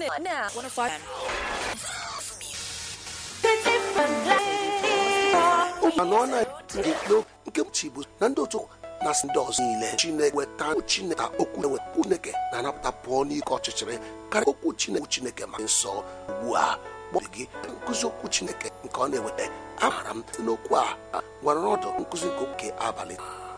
now. 105. mana ọ na-ege nke mchi bụ na ndị otu na ndị ọzọ niile chineke weta chineke okwu ewepụ chineke na-anapụta pụọ n'ike ọchịchịrị karịa okwu chineke chineke ma nsọ ugbu a kpọọ gị nkụzi okwu chineke nke ọ na-eweta amaara m site n'okwu a gwara ọdụ nkụzi nke oke abalị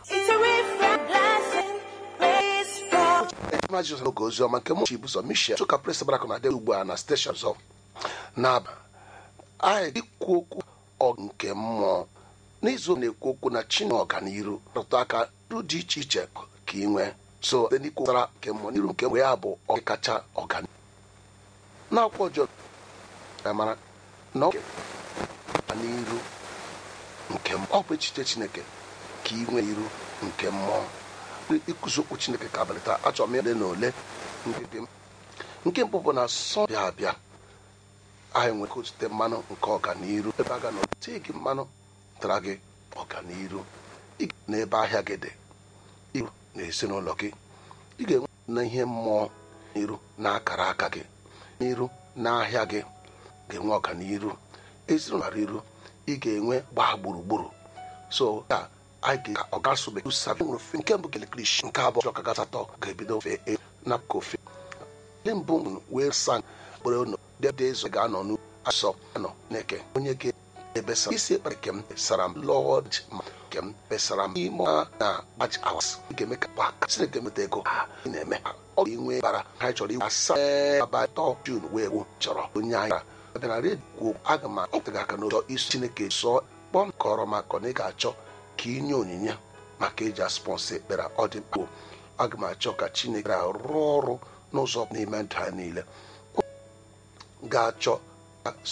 ejima jizọs n'oge ozi ọma nke mụchi bụzọ michel chụka pres barak na adịghị ugbu a na steshọn zọ na-aba anyị ikwu okwu ọ nke mmụọ n'izu na-ekwu okwu na chineke ọganiru rụtụ aka ru dị iche iche ka ị nwee so site n'ikwu gbasara nke mmụọ n'iru nke mmụọ ya bụ ọ kacha ọganiru n'akwụkwọ ọjọọ ya mara na ọ n'iru nke mmụọ ọ bụ echiche chineke ka ị nwee iru nke mmụọ ịkụzi okwu chineke ka abalị taa achọrọ m ole na ole nke mbụ bụ na sọ bịa abịa anyị nwere ozute mmanụ nke ọganiru ebe a ga na otie gị mmanụ tara gị ọganiru n'ebe ahịa gị dị iru na ezinụlọ gị ị ga-enwe na ihe mmụọ n'iru na akara aka gị n'iru na ahịa gị ga-enwe ọganiru ezinụlọ iru ị ga-enwe gbaa gburugburu so ka anyị ga ọ gasụbeghị usabi nwere ofe nke mbụ gelekrish nke abụọ ọka gasatọ ga-ebido ofe e na kofe ndị mbụ wee sang kpere ụnọ dede ezo ga-anọ n'asọ anọ neke onye ga ebesara isi ekpere kem sara m lọd ma kem besara m ime ọha na gbaji awas ga-eme ka gbaka sineke meta ego ha ị na-eme ha ọ ga-enwe bara ha chọrọ iwe asaa abatọ jun wee gwu chọrọ onye anyị abịa na redio aga m akpụtaghị aka n'ụzọ isi chineke sụọ kpọm kọrọ maka na ị ga-achọ ka inye onyinye maka eji aspọnsị ekpere ọ dị mkpa aga m achọ ka chineke rụọ ọrụ n'ụzọ n'ime ndụ ha niile ga-achọ